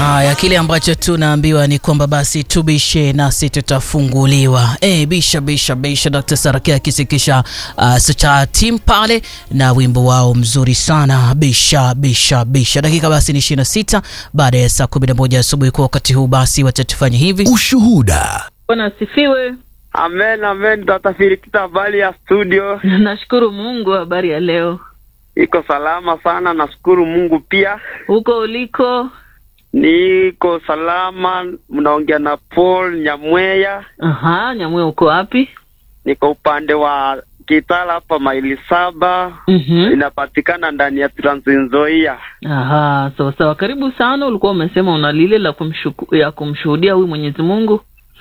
Haya, kile ambacho tunaambiwa ni kwamba basi tubishe nasi tutafunguliwa. E, bisha bisha bisha, Dr. Sarakia akisikisha uh, Sucha team pale na wimbo wao mzuri sana bisha bisha bisha. Dakika basi ni 26 baada ya saa 11 asubuhi. Kwa wakati huu basi watatufanya hivi. Ushuhuda. Bwana asifiwe. Amen, amen. Tatafiri kita habari ya studio Nashukuru Mungu. Habari ya leo iko salama sana, nashukuru Mungu. Pia huko uliko? niko salama. Mnaongea na Paul Nyamweya, Aha, Nyamwe, uko wapi? niko upande wa Kitala hapa maili saba, Mhm. inapatikana ndani ya Trans Nzoia. Aha, sawa sawa. Karibu sana. Ulikuwa umesema una lile la kumshuku, ya kumshuhudia huyu Mwenyezi Mungu.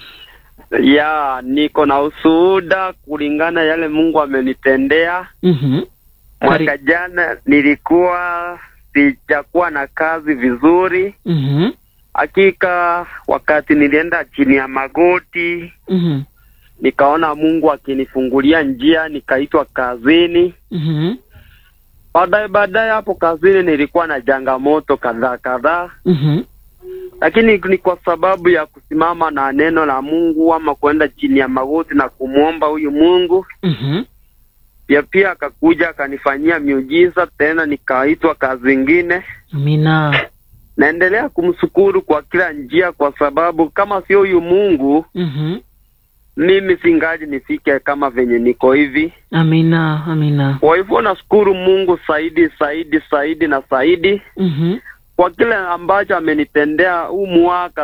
Ya, niko na ushuhuda kulingana yale Mungu amenitendea. Mhm. Mwaka Kari- jana nilikuwa sijakuwa na kazi vizuri. Mhm. Hakika wakati nilienda chini ya magoti Mhm. nikaona Mungu akinifungulia njia, nikaitwa kazini. Mhm. Baadaye baadaye hapo kazini nilikuwa na changamoto kadhaa kadhaa, Mhm. lakini ni kwa sababu ya kusimama na neno la Mungu ama kwenda chini ya magoti na kumwomba huyu Mungu, Mhm. pia pia akakuja akanifanyia miujiza tena, nikaitwa kazi ingine. Amina. Naendelea kumshukuru kwa kila njia, kwa sababu kama sio huyu Mungu Mhm. mimi singaji nifike kama venye niko hivi. Amina. Amina. Kwa hivyo nashukuru Mungu zaidi zaidi zaidi na zaidi Mhm. kwa kile ambacho amenitendea huu mwaka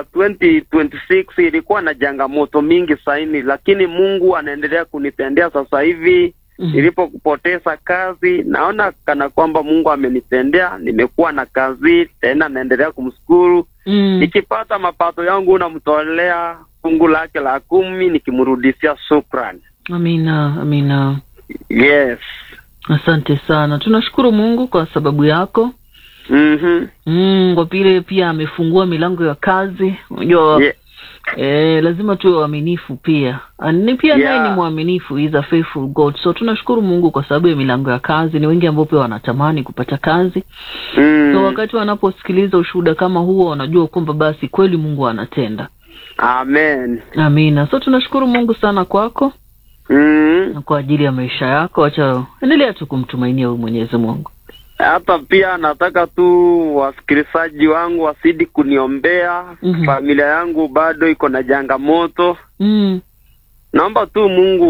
2026 ilikuwa na changamoto mingi saini, lakini Mungu anaendelea kunitendea sasa hivi. Mhm. Nilipopoteza kazi, naona kana kwamba Mungu amenitendea, nimekuwa na kazi tena, naendelea kumshukuru. Mm. Nikipata mapato yangu namtolea fungu lake la kumi, nikimrudishia shukrani. Amina. Amina. Yes. Asante sana. Tunashukuru Mungu kwa sababu yako. Mhm. Mm, kwa vile pia amefungua milango ya kazi. Unajua Ye- eh, lazima tuwe waaminifu pia. Ah, Ni pia Yeah. naye ni mwaminifu, he is a faithful God. So tunashukuru Mungu kwa sababu ya milango ya kazi. Ni wengi ambao pia wanatamani kupata kazi. Mm. So wakati wanaposikiliza ushuhuda kama huo, wanajua kwamba basi kweli Mungu anatenda. Amen. Amina. So tunashukuru Mungu sana kwako Mm. na kwa ajili ya maisha yako. Acha endelea tu kumtumainia huyu Mwenyezi Mungu. Hata pia nataka tu wasikilizaji wangu wasidi kuniombea. Mhm. Familia yangu bado iko na changamoto. Mm. Naomba tu Mungu